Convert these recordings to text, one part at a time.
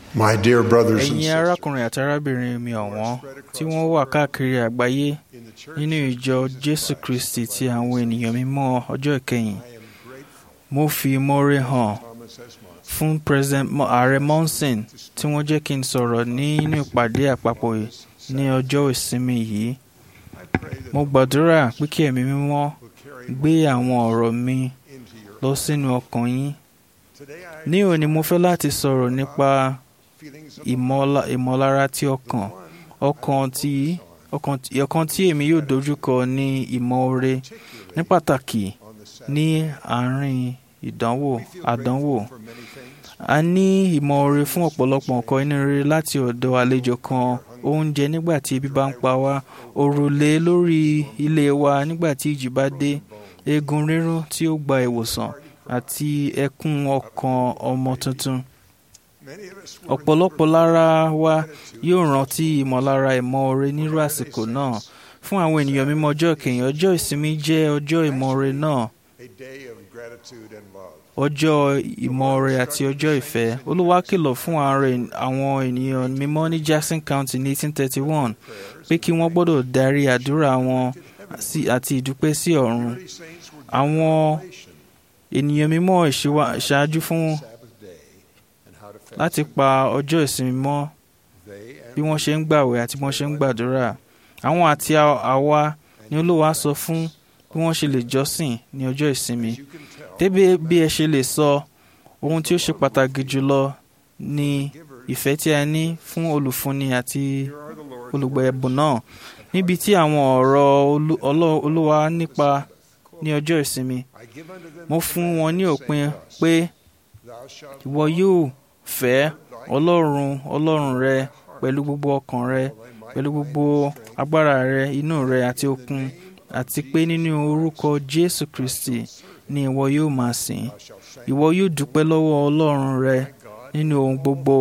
My dear brothers and ẹ̀yin sisters, arákùnrin àti arábìnrin mi ọ̀wọ́n tí wọ́n wà káàkiri àgbáyé in the church, nínú ìjọ jésù kristi ti àwọn ènìyàn mímọ́ ọjọ́ ìkẹyìn I am grateful mo fi ìmoore hàn Thomas S. Monson fún president Mo- ààrẹ monson tí wọ́n jẹ́ kí n sọ̀rọ̀ nínú ìpàdé àpapọ̀ yìí ní ọjọ́ ìsinmi yìí I pray that mo gbàdúrà pé kí ẹ̀mí mímọ́ will carry gbé àwọn ọ̀rọ̀ mi into your lọ sínú ọkàn yín Today I ní òní mo fẹ́ láti sọ̀rọ̀ nípa feelings of ìmọ̀la- ìmọ̀lára tí ọkàn one ọkàn tí ọkàn tí- ọkàn tí èmi yóò dojúkọ ní ìmọ̀ọ́re ní pàtàkì on the Sabbath. ní àárín ìdánwò We feel àdánwò grateful for many things. a ní ìmọ̀ọ́re fún ọ̀pọ̀lọpọ̀ nǹkan inú rere láti ọ̀dọ̀ àlejò kan oúnjẹ nígbà tí ebi bá ń pa wá òrùlé lórí ilé wa nígbà tí ìjì bá dé eegun rírún tí ó gba ìwòsàn àti ẹkún ọkàn ọmọ tuntun Many of us will ọ̀pọ̀lọpọ̀ lára wa yóò rántí ìmọ̀lára ìmọ̀ọ́re nírú àsìkò náà fún àwọn ènìyàn mímọ́ ọjọ́ kẹyìn ọjọ́ ìsinmi jẹ́ ọjọ́ ìmọ̀ọ́re náà a day of gratitude and love. ọjọ́ ìmọ̀ọ́re àti ọjọ́ ìfẹ́ olúwa kìlọ̀ fún ààrẹ- àwọn ènìyàn mímọ́ ní jackson county ní 1831 pé kí wọ́n gbọ́dọ̀ darí àdúrà wọn sí- àti ìdúpẹ́ sí ọ̀run Early saints were given àwọn revelation ènìyàn mímọ́ ìṣíwá- ìṣáájú fún Sabbath day and how to fast. láti pa ọjọ́ ìsinmi mọ́ They and bí wọ́n ṣe ń gbàwẹ̀ àti bí wọ́n ṣe ń gbàdúrà àwọn àti à- àwa ni olúwa sọ fún bí wọ́n ṣe lè jọ́sìn ní ọjọ́ ìsinmi you can tell débi bí ẹ ṣe lè sọ ohun tí ó ṣe pàtàkì jùlọ ni givers, ìfẹ́ tí a ní fún olùfúnni àti here are the Lord's olùgbà words. ẹ̀bùn náà níbi tí àwọn ọ̀rọ̀ Olú- Ọlọ́- olúwa nípa ní ọjọ́ ìsinmi I give unto them mo fún wọn ní òpin thus, pé Thou shalt ìwọ yóò fẹ́ ọlọ́run ọlọ́run rẹ pẹ̀lú gbogbo ọkàn rẹ pẹ̀lú gbogbo agbára rẹ inú rẹ àti okun àti pé nínú orúkọ jésù kristi ni ìwọ yóò máa sìn thou shalt thank ìwọ yóò dúpẹ́ lọ́wọ́ ọlọ́run rẹ God. nínú ohun gbogbo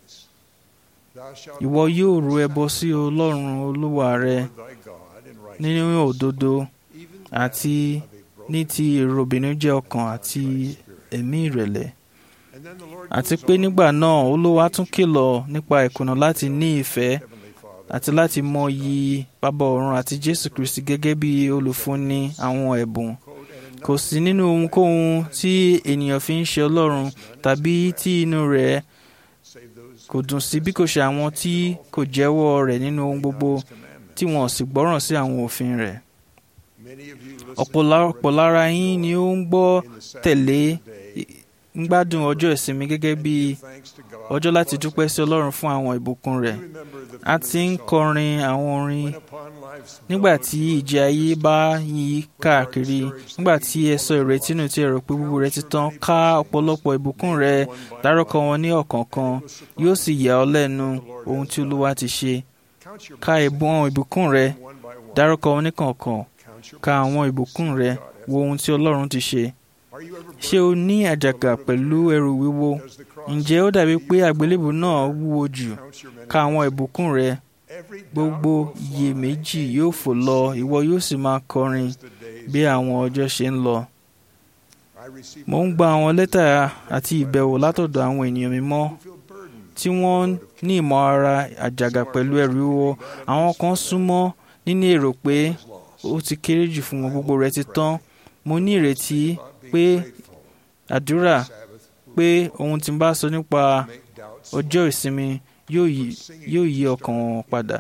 Thou shalt ìwọ yóò ru ẹbọ sí ọlọ́run olúwa rẹ honor thy God in righteousness, nínú òdodo even àti of a broken ní ti èròbìnújẹ́ ọkàn àti ẹ̀mí ìrẹ̀lẹ̀ And then the Lord àti goes pé on, nígbà náà olúwa tún kìlọ̀ nípa ìkùnà láti ní ìfẹ́ Heavenly Father, àti láti mọyì bàbá ọ̀run àti jésù kristi gẹ́gẹ́ bí olùfúnni àwọn ẹ̀bùn quote, and in kò sí nínú ohunkóhun tí ènìyàn fi ń ṣe ọlọ́run tàbí tí inú rẹ̀ save those kò dùn sí bí kò ṣe àwọn tí kò jẹ́wọ́ rẹ̀ nínú ohun gbogbo His commandments. tí wọn ò sì gbọ́ràn sí àwọn òfin rẹ̀ Many of you listen ọ̀pọ̀lọpọ̀ lára yín ni ó ń gbọ́ in the Sabbath tẹ̀lé day, ń gbádùn ọjọ́ ìsinmi gẹ́gẹ́ bí give thanks to God ọjọ́ for láti blessing. dúpẹ́ sí ọlọ́run fún àwọn ìbùkún rẹ̀ You remember the a ti ń familiar song, kọrin àwọn orin "When upon life's nígbà billows tí you ìjì ayé bá yí káàkiri nígbà tí ẹ sọ ìrètí nù tí ẹ rò pé gbogbo rẹ ti tán ká ọ̀pọ̀lọpọ̀ ìbùkún rẹ dárúkọ wọn ní ọ̀kọ̀ọ̀kan yóò sì yà ọ́ lẹ́nu ohun tí olúwa ti ṣe Count your ka ìbùn àwọn ìbùkún rẹ blessings one by one. dárúkọ wọn ní kọ̀ọ̀kan Count your ka àwọn ìbùkún rẹ wo ohun tí ọlọ́run ti ṣe Are you ever ṣé o ní àjàgà pẹ̀lú ẹrù wíwo Does the cross ǹjẹ́ ó dàbí pé àgbélébù náà wúwo jù count your many ka àwọn ìbùkún rẹ Every doubt gbogbo will fly iyèméjì yóò fò lọ ìwọ yóò sì máa kọrin as the days bí àwọn ọjọ́ ṣe ń lọ I receive mo ń gba àwọn lẹ́tà àti ìbẹ̀wò látọ̀dọ̀ àwọn ènìyàn mímọ́ who feel burdened tí wọ́n ní ìmọ̀ ara àjàgà pẹ̀lú ẹrù wíwo àwọn kan súnmọ́ níní èrò pé ó ti kéré jù fún wọn gbogbo rẹ̀ ti tán mo ní ìrètí pé àdúrà pé ohun tí n bá sọ nípa make doubts ọjọ́ ìsinmi yóò yí- yóò yí ọkàn wọn padà.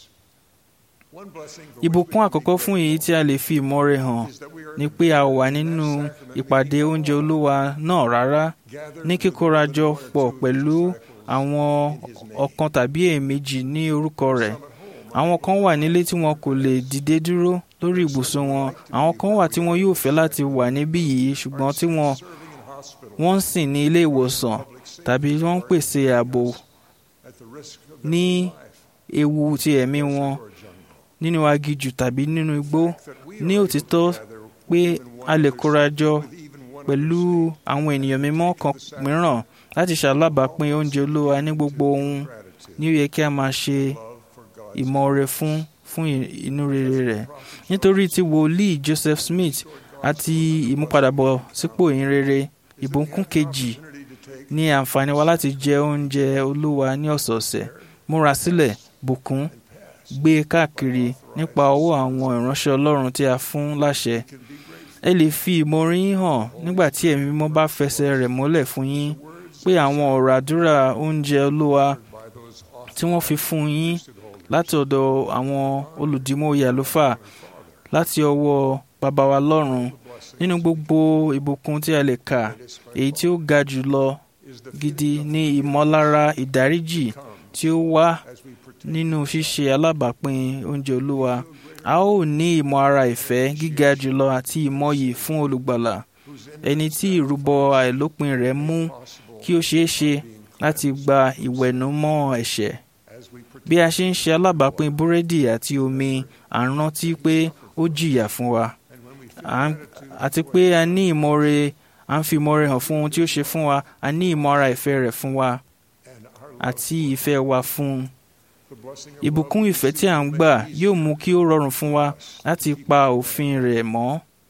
One blessing for ìbùkún àkọ́kọ́ fún èyí tí a lè fi ìmọ̀re hàn is that we are ni pé a wà nínú ìpàdé oúnjẹ olúwa náà rárá gathered ní kíkórajọ pọ̀ pẹ̀lú àwọn ọ̀kan tàbí èèmejì ní orúkọ rẹ̀ àwọn kan wà nílé tí wọn kò lè dìde dúró lórí ibùsùn wọn àwọn kan wà tí wọn yóò fẹ́ láti wà níbí yìí ṣùgbọ́n tí wọn serving in hospital wọ́n ń sìn ní ilé ìwòsàn tàbí wọ́n ń pèsè ààbò at the risk of ní their life ewu ti ẹ̀mí wọn or jungle. nínú aginjù tàbí nínú igbó That we ní are òtítọ́ gather pé even one a lè person kórajọ with even one pẹ̀lú àwọn ènìyàn mímọ́ kan mìíràn láti ṣalábàápín oúnjẹ olúwa ní gbogbo ohun gratitude, ní ó yẹ kí a máa ṣe love for God's ìmọ̀ọ́re fún fún ì- inú rere rẹ̀ nítorí tí wòlíì Joseph Smith àti ìmúpadàbọ̀ sípò ìhìnrere ìbùkún kejì opportunity to take ní àǹfààní wa láti jẹ oúnjẹ olúwa ní ọ̀sọ̀ọ̀sẹ̀ múra sílẹ̀ bùkún gbé káàkiri nípa ọwọ́ àwọn ìránṣẹ́ ọlọ́run tí a fún láṣẹ ẹ lè fi ìmoore yín hàn nígbà tí ẹ̀mí mímọ́ bá fẹsẹ̀ rẹ̀ múlẹ̀ fún yín pé àwọn ọ̀rọ̀ àdúrà oúnjẹ olúwa tí wọ́n fi fún yín láti ọ̀dọ̀ àwọn olùdímọ̀ye àlùfáà láti ọwọ́ bàbá wa lọ́run nínú gbogbo ìbùkún tí a lè kà èyí tí ó ga jù lọ gidi ní ìmọ̀lára ìdáríjì tí ó wá nínú ṣíṣe alábàápín oúnjẹ olúwa a ó ní ìmọ̀ ara ìfẹ́ gíga jùlọ àti ìmọ̀yì fún olùgbàlà ẹni tí ìrúbọ àìlópin rẹ̀ mú kí ó ṣeé ṣe láti gba ìwẹ̀nùmọ́ ẹ̀ṣẹ̀ bí a ṣe ń ṣe alábàápín búrẹ́dì àti omi à ń rántí pé ó jìyà fún wa àti pé a ní ìmọ̀re à ń fi ìmọ̀re hàn fún ohun tí ó ṣe fún wa a ní ìmọ̀ ara ìfẹ́ rẹ̀ fún wa àti ìfẹ́ wa fún un ìbùkún ìfẹ́ tí à ń gbà yóò mú kí ó rọrùn fún wa láti pa òfin rẹ̀ mọ́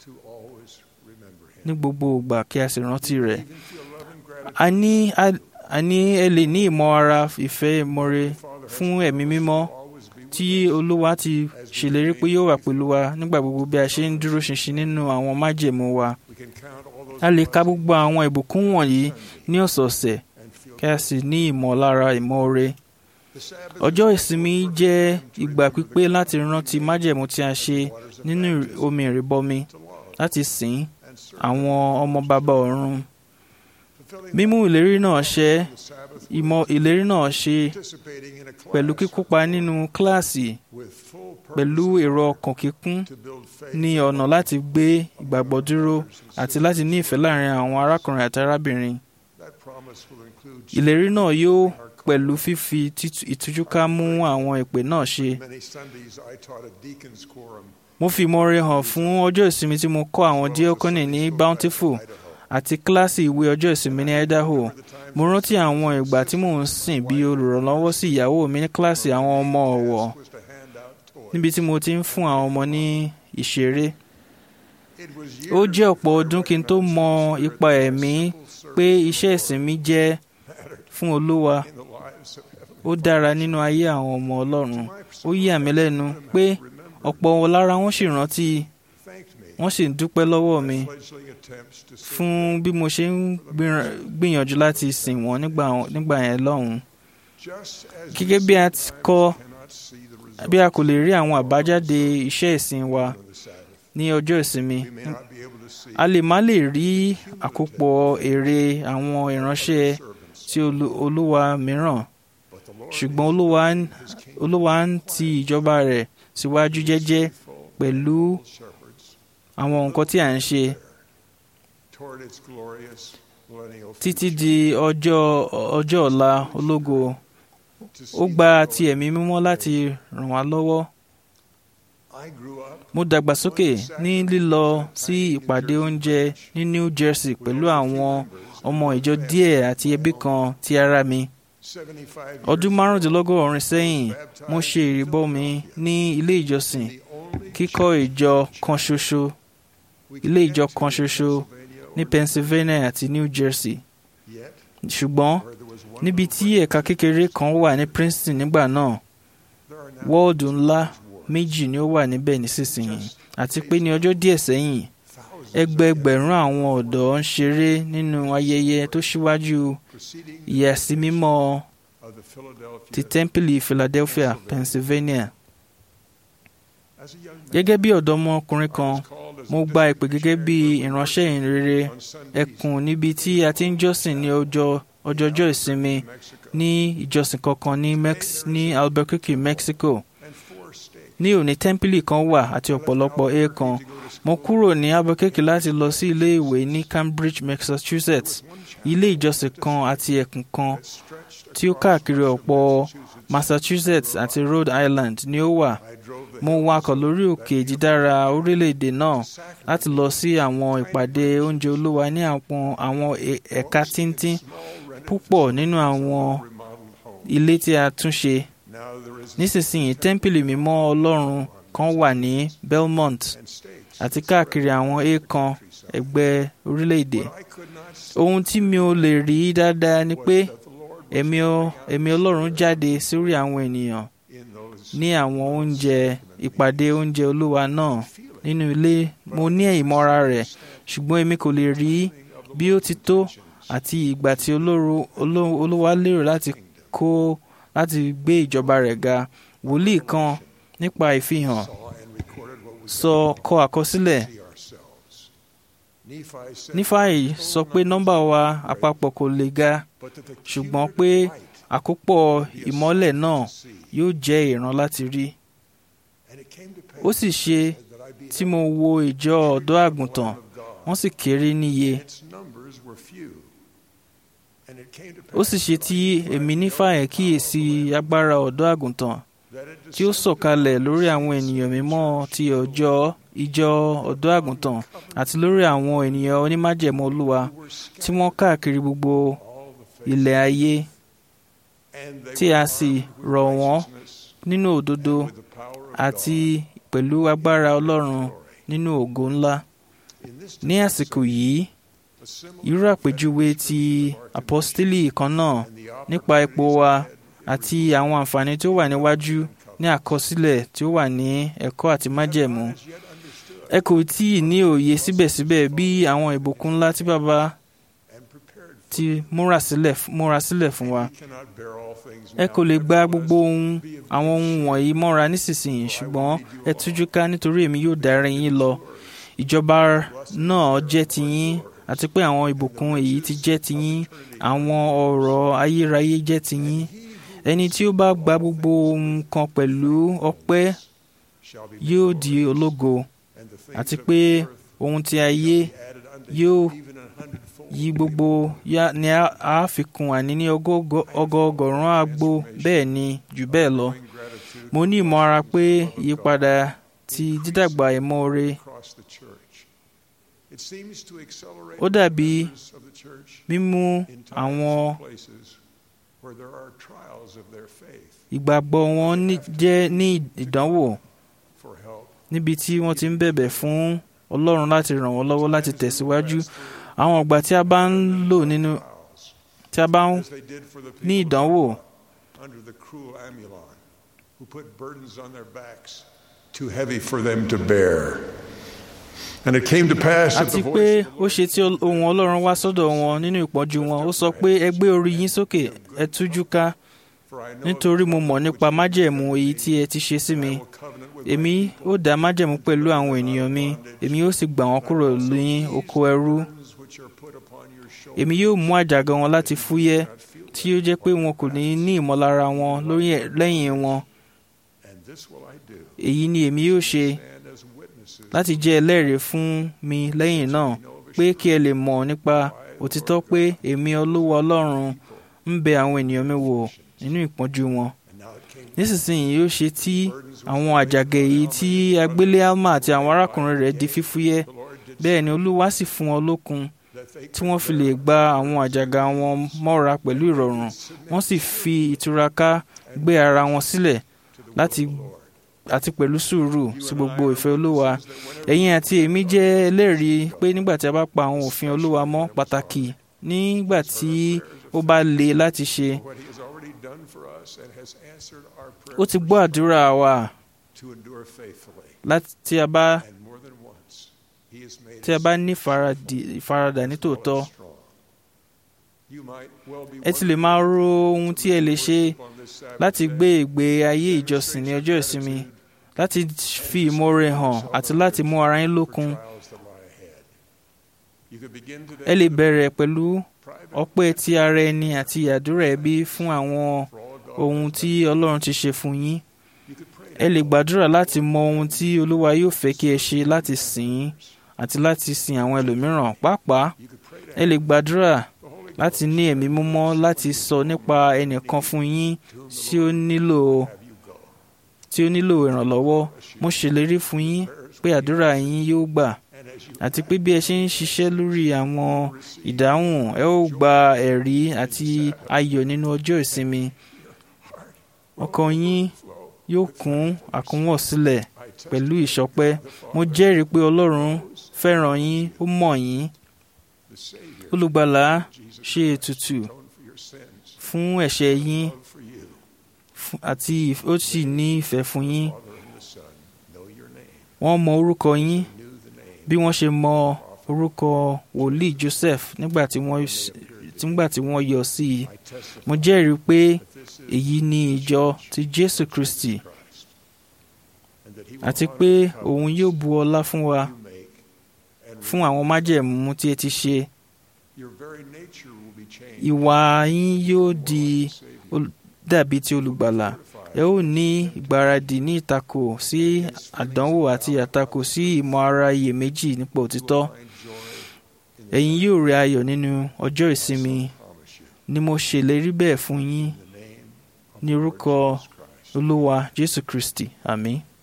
ní gbogbo ìgbà kí a sì rántí rẹ̀ a ní a ní ẹ lè ní ìmọ̀ ara ìfẹ́ ìmọ̀re fún ẹ̀mí mímọ́ tí olúwa ti ṣèlérí pé yóò wà pẹ̀lú wa nígbà gbogbo bí a ṣe ń dúró ṣinṣin nínú àwọn májẹ̀mú wa a lè ka gbogbo àwọn ìbùkún wọ̀nyí ní ọ̀sọ̀ọ̀sẹ̀ kí a sì ní ìmọ̀lára ìmọ̀re ọjọ́ ìsinmi jẹ́ ìgbà pípé láti rántí májẹ̀mú tí a ṣe nínú omi ìrìbọmi láti sìn àwọn ọmọ bàbá ọ̀run mímú ìlérí náà ṣẹ ìmọ̀ ìlérí náà ṣe pẹ̀lú kíkópa nínú kíláàsì pẹ̀lú èrò ọkàn kíkún ní ọ̀nà láti gbé ìgbàgbọ́ dúró àti láti ní ìfẹ́ láàrin àwọn arákùnrin àti arábìnrin ìlérí náà yóò pẹ̀lú fífi ìtújúká mú àwọn ìpè náà ṣe. mo fi ìmọ̀re hàn fún ọjọ́ ìsinmi tí mo kọ́ àwọn díọ́kọ́nì ní Bountiful àti kíláàsì ìwé ọjọ́ ìsinmi ní Idaho. mo rántí àwọn ìgbà tí mò ń sìn bí olùrànlọ́wọ́ sí ìyàwó mi ní kíláàsì àwọn ọmọ ọ̀wọ̀ níbi tí mo ti ń fún àwọn ọmọ ní ìṣeré. ó jẹ́ ọ̀pọ̀ ọdún kí n tó mọ ipa ẹ̀mí pé iṣẹ́ ìsinmi jẹ́ fún Olúwa ó dára nínú ayé àwọn ọmọ Ọlọ́run ó yà mí lẹ́nu pé ọ̀pọ̀ lára wọn sì rántí wọ́n sì ń dúpẹ́ lọ́wọ́ mi fún bí mo ṣe ń gbìyànjú láti sìn wọ́n nígbà yẹn lọ́hùn-ún gẹ́gẹ́ bí a ti kọ́ bí a kò lè rí àwọn àbájáde iṣẹ́ ìsìn wa ní ọjọ́ ìsinmi a lè má lè rí àkópọ̀ èrè àwọn ìránṣẹ́ tí Olúwa mìíràn ṣùgbọ́n olúwa ń ti ìjọba rẹ̀ síwájú jẹ́jẹ́ pẹ̀lú àwọn nǹkan tí à ń ṣe títí di ọjọ́ ọjọ́ ọ̀la ológo ó gba ti ẹ̀mí mímọ́ láti ràn wá lọ́wọ́. mo dàgbàsókè ní lílọ sí ìpàdé oúnjẹ ní New Jersey pẹ̀lú àwọn ọmọ ìjọ díẹ̀ àti ẹbí kan ti ara mi ọdún márùndínlọ́gọ́rin sẹ́yìn mo ṣe ìrìbọmi ní ilé ìjọsìn kíkọ́ ìjọ kan ṣoṣo ilé ìjọ kan ṣoṣo ní Pennsylvania àti New Jersey ṣùgbọ́n níbi tí ẹ̀ka kékeré kan wà ní Princeton nígbà náà wọ́ọ̀dù ńlá méjì ni ó wà níbẹ̀ nísinsìnyí àti pé ní ọjọ́ díẹ̀ sẹ́yìn ẹgbẹẹgbẹ̀rún àwọn ọ̀dọ́ ń ṣeré nínú ayẹyẹ tó ṣíwájú ìyàsímímọ́ ti tẹ́ḿpìlì Philadelphia, Pennsylvania. Gẹ́gẹ́ bí ọ̀dọ́mọkùnrin kan mo gba ìpè gẹ́gẹ́ bí ìránṣẹ́ ìrere ẹkùn níbi tí a ti ń jọ́sìn ní ọjọ́ ọjọ́jọ́ ìsinmi ní ìjọsìn kankan ní Mex ní Albuquerque, Mexico. ní òní tẹ́ḿpìlì kan wà àti ọ̀pọ̀lọpọ̀ èèkàn mo kúrò ní Albuquerque láti lọ sí ilé ìwé ní Cambridge, Massachusetts ilé ìjọsìn kan àti ẹkùn kan tí ó káàkiri ọ̀pọ̀ Massachusetts àti Rhode Island ni ó wà mo wakọ̀ lórí òkè dídára orílẹ̀-èdè náà láti lọ sí àwọn ìpàdé oúnjẹ olúwa ní àwọn ẹ̀ka tíntín púpọ̀ nínú àwọn ilé tí a tún ṣe nísinsìnyí tẹ́ḿpìlì mímọ́ ọlọ́run kan wà ní Belmont àti káàkiri àwọn èèkàn ẹgbẹ́ orílẹ̀-èdè What I could not see ohun tí mi ò lè rí dáadáa ni pé that the Lord was ẹ̀mí ọ- ẹ̀mí ọlọ́run jáde sórí àwọn ènìyàn in those ní àwọn oúnjẹ ìpàdé oúnjẹ olúwa náà nínú ilé mo ní ìmọ̀ra rẹ̀ ṣùgbọ́n èmi kò lè rí bí ó ti tó àti ìgbà tí olóru- oló- olúwa lérò láti kó láti gbé ìjọba rẹ̀ ga wòlíì kan nípa ìfihàn saw and recorded what was sọ kọ àkọsílẹ̀ see ourselves. Nephi said, nífàyè sọ pé nọ́mbà wa àpapọ̀ kò lè ga but that the ṣùgbọ́n cumulative pé light àkópọ̀ ìmọ́lẹ̀ náà to see. yóò jẹ́ ìran láti rí And it came to pass ó sì ṣe that I beheld tí mo wo ìjọ ọ̀dọ́ àgùntàn of God. wọ́n sì kéré níye Its numbers were few. And it came to ó pass sì ṣe tí èmi nífàyè kíyèsí agbára ọ̀dọ́ àgùntàn that it tí ó sọ̀kalẹ̀ lórí àwọn ènìyàn mímọ́ ti ọjọ́ ìjọ ọ̀dọ́ àgùntàn àti lórí àwọn ènìyàn onímájẹ̀mú olúwa were scattered tí wọ́n káàkiri gbogbo all the face, ilẹ̀ ayé and they tí were a sì armed with rọ̀ wọ́n righteousness nínú òdodo and with the power of àti God pẹ̀lú agbára ọlọ́run glory. nínú ògo ńlá In this ní àsìkò yìí a similar irú àpèjúwe ti apọ́stélì kan náà and the nípa ipò wa àti àwọn àǹfààní tí ó wà níwájú ní àkọsílẹ̀ tí ó wà ní ẹ̀kọ́ àti májẹ̀mú as yet understood ẹ kò tí ì ní òye síbẹ̀síbẹ̀ bí àwọn ìbùkún ńlá tí bàbá and prepared for. ti múra sílẹ̀ múra sílẹ̀ fún wa We cannot bear all things ẹ now, kò lè gba nevertheless, gbogbo ohun àwọn ohun wọ̀nyí mọ́ra nísinsìnyí ṣùgbọ́n ẹ tújú ká nítorí èmi yóò darí yín lọ ìjọba náà jẹ́ tiyín àti pé àwọn ìbùkún èyí ti jẹ́ tiyín àwọn ọ̀rọ̀ ayérayé jẹ́ tiyín ẹni tí ó bá gba gbogbo ohun kan pẹ̀lú ọpẹ́ shall be yóò di ológo and the things àti of pé the earth ohun tí ayé added unto yóò him even a hundredfold. yí gbogbo yá ni a a fi kún àní ní ọgọgọ- ọgọọgọ́rùn àgbo bẹ́ẹ̀ ni jù bẹ́ẹ̀ lọ Showing gratitude mo ní ìmọ̀ ara pé ìyípadà ti dídàgbà ìmoore across the church. It seems to accelerate Ó dàbí the members of the church mímú in times àwọn and places where there are trials of their faith ìgbàgbọ́ wọn ní- jẹ́ ní ìdánwò for help. níbi tí wọ́n ti ń bẹ̀bẹ̀ fún ọlọ́run láti ràn wọ́n lọ́wọ́ láti tẹ̀síwájú àwọn ọgbà tí a bá ń lò nínú Trials, tí a bá ń as they did for the ní people of ìdánwò God under the cruel Amulon, who put burdens on their backs too heavy for them to bear. And it came to pass that àti the pé voice of the ó Lord ṣe tí ohun ọlọ́run wá sọ́dọ̀ wọn nínú ìpọ́njú wọn ó sọ pé ẹ gbé orí yín sókè ẹ tújú ká For I know nítorí the mo mọ̀ covenant nípa which you májẹ̀mú have èyí made. tí ẹ ti ṣe sí mi I will covenant with my èmi people, ó dá májẹ̀mú pẹ̀lú àwọn ènìyàn mi èmi yóò sì gbà wọ́n kúrò ní oko ẹrú burdens which are put upon your shoulders èmi yóò mú àjàgà wọn láti fúyẹ́ not feel tí ó jẹ́ pé wọn kò ní ní ìmọ̀lára wọn lórí ẹ̀- lẹ́yìn wọn And this will I do, èyí ni èmi yóò ṣe stand as witnesses láti jẹ́ ẹlẹ́rìí fún mi lẹ́yìn náà pé kí ẹ lè mọ̀ nípa òtítọ́ pé èmi olúwa ọlọ́run ń bẹ àwọn ènìyàn mi wò nínú ìpọ́njú wọn And now it came nísinsìnyí yóò ṣe tí àwọn àjàgà èyí tí agbélé alma àti àwọn arákùnrin rẹ̀ di fífúyẹ́ the Lord did bẹ́ẹ̀ ni olúwa sì fún wọn lókun that they tí wọ́n fi lè gba àwọn àjàgà wọn mọ́ra pẹ̀lú ìrọ̀rùn wọ́n sì fi ìtura ká gbé ara wọn sílẹ̀ láti àti pẹ̀lú sùúrù sí gbogbo ìfẹ́ olúwa ẹ̀yin àti èmi jẹ́ ẹlẹ́rìí pé nígbà tí a bá pa àwọn òfin olúwa mọ́ pàtàkì nígbà tí ó bá le láti ṣe what he has already done for us and has answered our ó prayer ti gbọ́ àdúrà wa to endure faithfully. láti tí a bá And more than once, he has made tí a us bá ní ìfaradì- ìfaradà nítòótọ́ strong. You might well be ẹ ti lè máa ro ohun tí ẹ lè ṣe on this Sabbath láti day, gbé ìgbé ayé ìjọsìn ní ọjọ́ ìsinmi láti fi ìmoore hàn àti láti mú ara yín lókun trials that lie ahead. You could begin today ẹ lè with a bẹ̀rẹ̀ pẹ̀lú private ọpẹ́ ti ara ẹni àti àdúrà ẹbí fún àwọn for all God. ohun tí ọlọ́run ti ṣe fún yín You could pray ẹ lè gbàdúrà láti mọ ohun tí olúwa yóò fẹ́ kí ẹ ṣe láti sìn ín àti láti sin àwọn ẹlòmíràn pàápàá You could pray to ẹ lè gbàdúrà the Holy láti ní ẹ̀mí mímọ́ láti sọ nípa ẹnìkan fún yín tí ó nílò have you go. tí ó nílò ìrànlọ́wọ́ mo ṣèlérí fún yín pé àdúrà yín yóò gbà And as you àti pé bí ẹ ṣe ń ṣiṣẹ́ lórí àwọn ìdáhùn ẹ ó gba ẹ̀rí àti ayọ̀ nínú ọjọ́ ìsinmi ọkàn yín flow, yóò kún àkúnwọ̀ sílẹ̀ I pẹ̀lú ìṣọpẹ́ mo jẹ́rìí pé ọlọ́run fẹ́ràn yín ó mọ̀ yín the Savior, olùgbàlà Jesus, ṣe ètùtù atoned for your sins, fún ẹ̀ṣẹ̀ yín love for you. fún- àti ìf- ó sì ní ìfẹ́ fún yín Father and the Son know your name, wọ́n mọ orúkọ yín knew the name. bí wọ́n ṣe mọ orúkọ wòlíì Joseph nígbà tí wọ́n s- nígbà tí wọ́n yọ sí i I testify mo jẹ́rìí pé that this is èyí ni ìjọ ti Jésù Kristi Christ, and that he will àti honor pé the òun covenants yóò bu ọlá fún wa you make, and fún àwọn májẹ̀mú tí ẹ ti ṣe your very nature will be changed. ìwà yín yóò di Savior, ol- dàbí ti olùgbàlà ẹ ó ní ìgbáradì ní ìtakò sí àdánwò àti àtakò sí ìmọ̀ ara iyèméjì nípa òtítọ́ find joy in ẹ̀yin yóò rí ayọ̀ nínú ọjọ́ ìsinmi promise you. ni mo ṣèlérí bẹ́ẹ̀ fún yín In the name of ní the Lord orúkọ Jesus Christ. olúwa Jésù Kristi àmín.